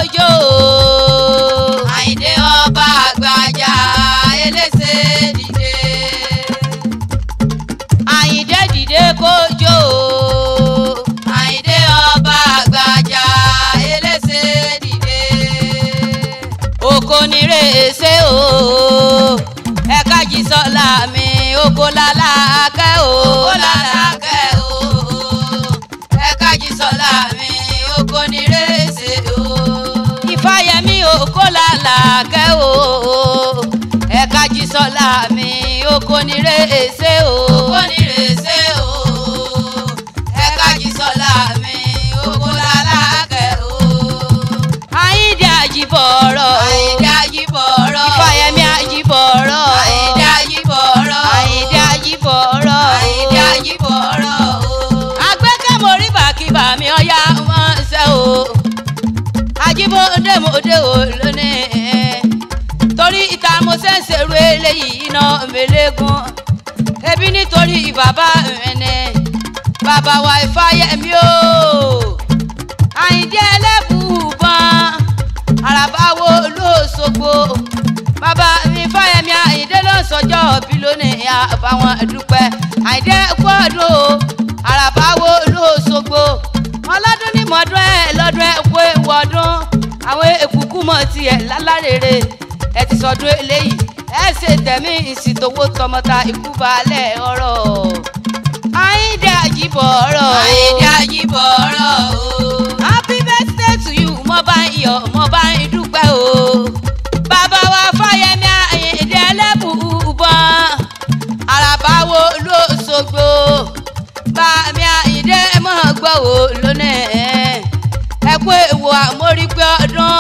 kójó. Àyìndé ọba àgbàjà elése dìde. Àyìndé dìde kójó. Àyìndé ọba àgbàjà elése dìde. Oko ni rèéṣe o. Ẹ̀ka jí sọ́la mi, oko lálá kẹ́ o. Oko làlákẹ́ o. Ẹ̀ka jí sọ́la mi, oko ní rèéṣe o. Ìfáyẹmí oko lálá kẹ́ o. Ẹ̀ka jí sọ́la mi, oko ni rèéṣe o. Oko ní rèéṣe o. Ẹ̀ka jí sọ́la mi, oko làlákẹ́ o. Àyìndé àjìbọ̀rọ̀. Àyìndé àjìbọ̀rọ̀. Ìfáyẹmí àjìbọ̀rọ̀. Àyìndé àjìbọ̀rọ̀. Àyìndé àjìbọ̀rọ̀. Àyìndé àjìbọ̀rọ̀ o. agbẹ́kẹ̀mọ́rí bàkíbà mi ọ̀yá wọn ṣe o ajíbọ̀dé mòde o lónìí torí ìta mo ṣe ń ṣerú eléyìí iná mẹ́lẹ́gùn ebi nítorí bàbá mi ni bàbá wa Ifáyẹmí o Àyìndé ẹlẹ́bùbọn àràbáwo lóṣogbo bàbá mi Ifáyẹmí Àyìndé ló ń sọjọ́ bí lónìí àbáwọn dúpẹ́ Àyìndé gbọ́dọ̀ àràbáwo lóṣogbo ọlọ́dún ní mọ́dún ẹ̀ lọ́dún ẹ̀ kó ewu ọdún àwọn èkúkú mọ̀ tiẹ̀ lálárèrè ẹ ti sọdún eléyìí ẹ ṣe tẹ̀mí ìsìtòwò tọmọta ikú balẹ̀ ọ̀rọ̀ Àyìndé àjíbọ̀rọ̀ Àyìndé àjìbọ̀rọ̀ o. happy birthday to you mo bá ń yọ̀ mo bá ń dúpẹ́ o bàbá wa Fáyẹmí Àyìndé ẹlẹ́bùúbọn àràbáwo lóṣogbo bàmí Àyìndé mọ̀ gbọ́ wò lónìí ẹ kú èwo àmórígbé ọdún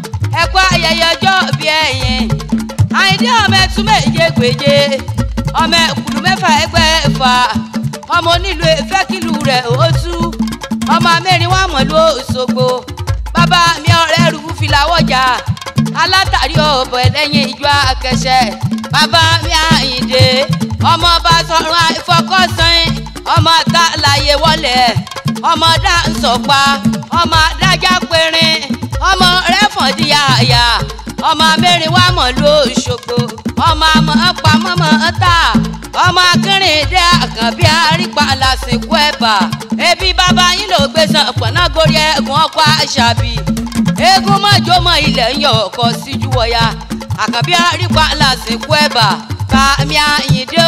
ẹ kú ayẹyẹ ọjọ́ bí ẹ̀yìn Àyìndé ọmọ ẹtún méje gbèje ọmọ ẹkùlù mẹ́fà ẹgbẹ́ ẹ̀fà ọmọ onílù efẹ́kìlù rẹ̀ ó tú ọmọ mẹ́rin wà mọ̀ ló Òṣogbo bàbá mi ọ̀rẹ́ rú filawọ́jà alátàrí ọ̀bọ̀ ẹlẹ́yin ìjọ akẹsẹ̀ bàbá mi Àyìndé ọmọ bá sọ̀rọ̀ ìfọkọ́sán ọmọ tá láyé wọlé ọmọ dá ń sọ̀pa ọmọ adájá péré ọmọ rẹ́fọ̀n di àyà ọmọ mẹ́rin wà mọ̀ ló Òṣogbo ọmọ àmọ́ pamọ́mọ́ ta ọmọ akínrìndé àkànbí àrípa lásìkò ẹ̀bà ebi bàbá yín ló gbé san pọ̀nà gorí ẹ̀gùn ọkọ̀ àṣàbí eégún mọ́jọ́mọ́ ilẹ̀ ń yọ ọkọ̀ síjú wọ̀ya àkànbí àrípa lásìkò ẹ̀bà bàmí Àyìndé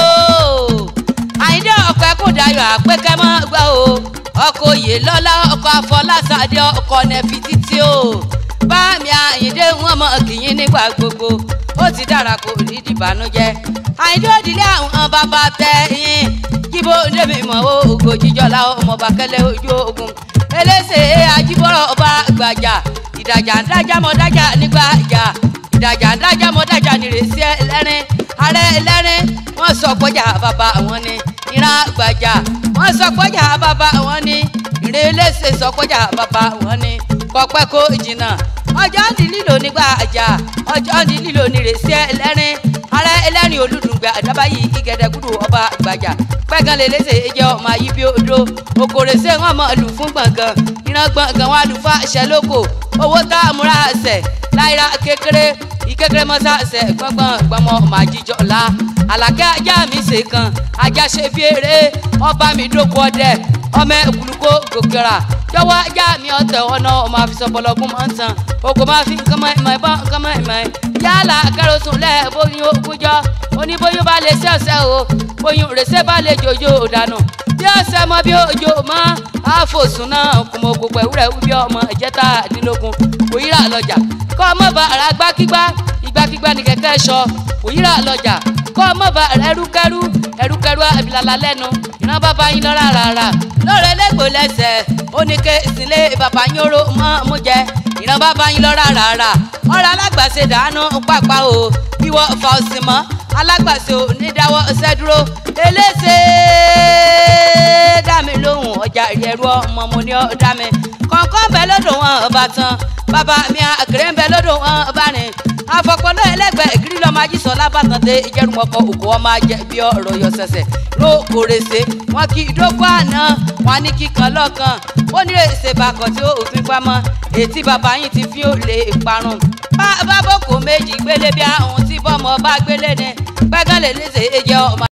o Àyìndé ọ̀pẹ kò dayọ̀ àpékẹ́ mọ́ gbọ́ o ọkọ̀ òye lọ́lá ọkọ̀ afọlásàdé ọkọ̀ nẹ́fi títí o bàmí Àyìndé wọn mọ kìyìn nígbà gbogbo ó ti dára kò rí dìbànújẹ́ Àyìndé òdìlé àwọn bàbá tẹ yín jíbó ndémi mọ ògo jíjọlá ọmọ bàkẹlẹ ojú ogun elése ajíbọrọ ọba gbàjà ìdàjà ń dájà mọ dájà nígbà ìjà ìdàjà ń dájà mọ dájà nírèsí ẹlẹ́rìn ààrẹ ẹlẹ́rìn wọ́n sọ pọ́jà bàbá wọn ni ìran gbàjà wọ́n sọ pọ́jà bàbá wọn ni ìrè elése sọ pọ́jà bàbá wọn ni kọpẹ́ kó jìnnà ọjọ́ ń di lílo nígbà àjà ọjọ́ ń di lílo nírèsí ẹlẹ́rìn ààrẹ ẹlẹ́rìn olùdùngbẹ àdábáyé ìgẹ̀dẹ̀gúdù ọba gbàjà pẹ́gàn lè léṣe ẹjẹ́ ọmọ ayé bí odò òkòrè ṣé wọ́n mọ̀ lù fún gbọ̀ngàn ìran gbọ̀ngàn wọn lù fún àṣẹ lóko owó tá a múra àṣẹ láìra kékeré ìkékeré mọ́sá àṣẹ gbọ̀ngbọ̀n gbọmọ ọmọ àjíjọ la àlàkẹ́ ajá mi ṣe kan ajá ṣe fi eré ọba mi dóko ọdẹ ọmọ ẹkùlùkọ gòkèrà jọ̀wọ́ ajá mi ọ̀tẹ̀ ọ̀nà ọmọ àfisọ̀bọ̀lọ́gún máa ń tan ògùn máa fi nǹkan mọ́ ìmọ̀ ìbọn nǹkan mọ́ ìmọ̀ yálà kẹrọsùn lẹ́ẹ̀ bóyún ogúnjọ́ oníbóyún bá lè ṣe ọ̀sẹ̀ o bóyún rèsé bá lè jòjò dànù bí ọ̀sẹ̀ mọ bí òjò mọ́ àfòsùn náà kùmọ̀ ògùn pẹ̀lú rẹ̀ wí bí ọmọ ìjẹta àdínlógún òyìnbá lọ́jà kọ́ ọmọ bá ara gbákígbá ìgbàkígbá ní kẹ̀kẹ́ sọ òyìnbá lọ́jà kọ́ ọmọ bá ẹrúkẹ́rú ẹrúkẹ́rú àbílàlà lẹ́nu ìran bàbá yín lọ́ra rárá lọ́rọ̀ ẹlẹ́gbò lẹ́sẹ̀ ó ní ké ìsìnlé bàbá yín oró mọ́ mú jẹ ìran bàbá yín lọ́ra rárá ọ̀rọ̀ alágbàṣe dànù pápá o bíwọ́ fa òsìn mọ́ alágbàṣe ò ní dáwọ́ ṣẹ́ dúró eléṣe dá mi lóhùn ọjà. ọjà ìrẹ̀rú ọmọ mo ní ọ̀dá mi kọ̀ọ̀kan bẹ lọ́dọ̀ wọn ọba tán bàbá mi àkèrè ń bẹ lọ́dọ̀ wọn ọba rìn afọpọlọ ẹlẹgbẹ ìgírí lọmọ ajísọ lábàtàn dé ìjẹrùmọkọ òkú ọmọ ajẹ bí ọ̀rọ̀ yọ sẹsẹ ló kórèsé wọn kì í dógún àná wọn ní kíkan lọkàn ó ní èsè bàkọ tí ó fi pamọ́ ètí bàbá yìí ti fi ó lè parun bá bá boko méjì gbélé bí àwọn tí bọmọ bá gbélé ni pẹgàn lè léṣe é jẹ ọmọ.